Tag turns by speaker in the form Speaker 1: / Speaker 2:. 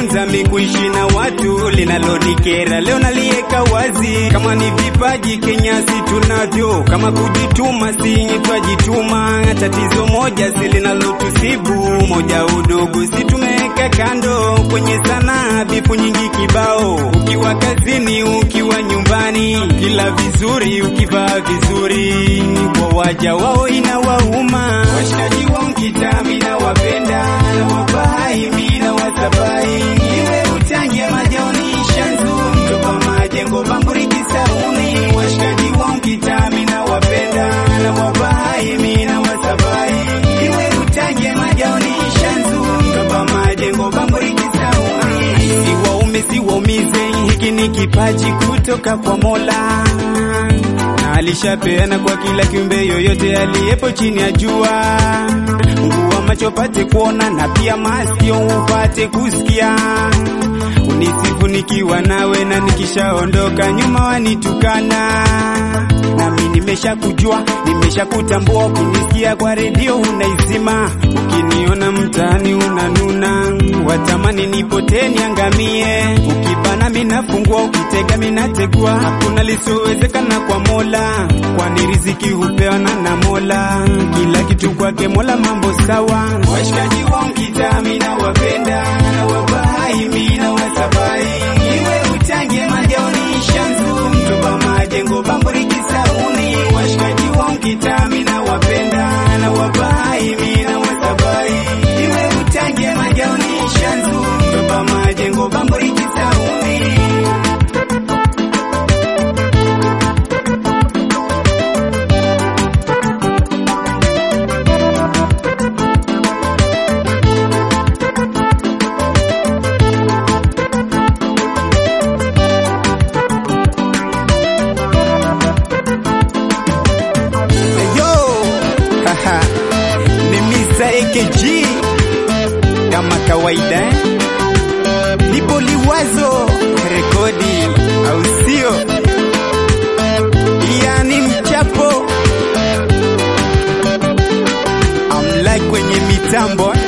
Speaker 1: nimejifunza mikuishi na watu, linalonikera leo nalieka wazi. Kama ni vipaji Kenya si tunavyo, kama kujituma si twajituma. Tatizo moja si linalotusibu, moja udogo si tumeweka kando. Kwenye sanaa bifu nyingi kibao, ukiwa kazini, ukiwa nyumbani, kila vizuri, ukivaa vizuri, kwa waja wao inawauma. Washikaji wa mkitami na wapenda na wafahai mina wasabai, iwe utange majaoni shanzu mtoka majengo bamburi kisauni. Washikaji wa mkitami na wapenda na wafahai mina wasabai, iwe utange majaoni shanzu mtoka majengo bamburi kisauni. Siwaume siwaumize, hiki ni kipaji kutoka kwa Mola na alishapeana kwa kila kiumbe yoyote aliyepo chini ya jua. Nguwa macho pate kuona na pia masikio upate kusikia. Unisifu nikiwa nawe na nikishaondoka nyuma wanitukana. Nami nimesha kujua, nimesha kutambua. Ukinisikia kwa redio unaizima, ukiniona mtaani unanuna, watamani nipotee niangamie. Ukibana minafungua, ukitega minategua, hakuna lisowezekana kwa Mola, kwani riziki hupewana na Mola. Kila kitu kwake Mola, mambo sawa. Washikaji wa mkitami na wapenda na wabahai mina wasabai, iwe utange majaoni shanzu mtoba majengo bamburi kisauni. Washikaji wa mkitami na wapenda na wabahai mina wasabai, iwe utange majaoni shanzu mtoba majengo bamburi kisauni. Yo, haha, ni Mr. AKG kama kawaida eh? Nipo liwazo rekodi au sio? Yani mchapo amlike kwenye mitambo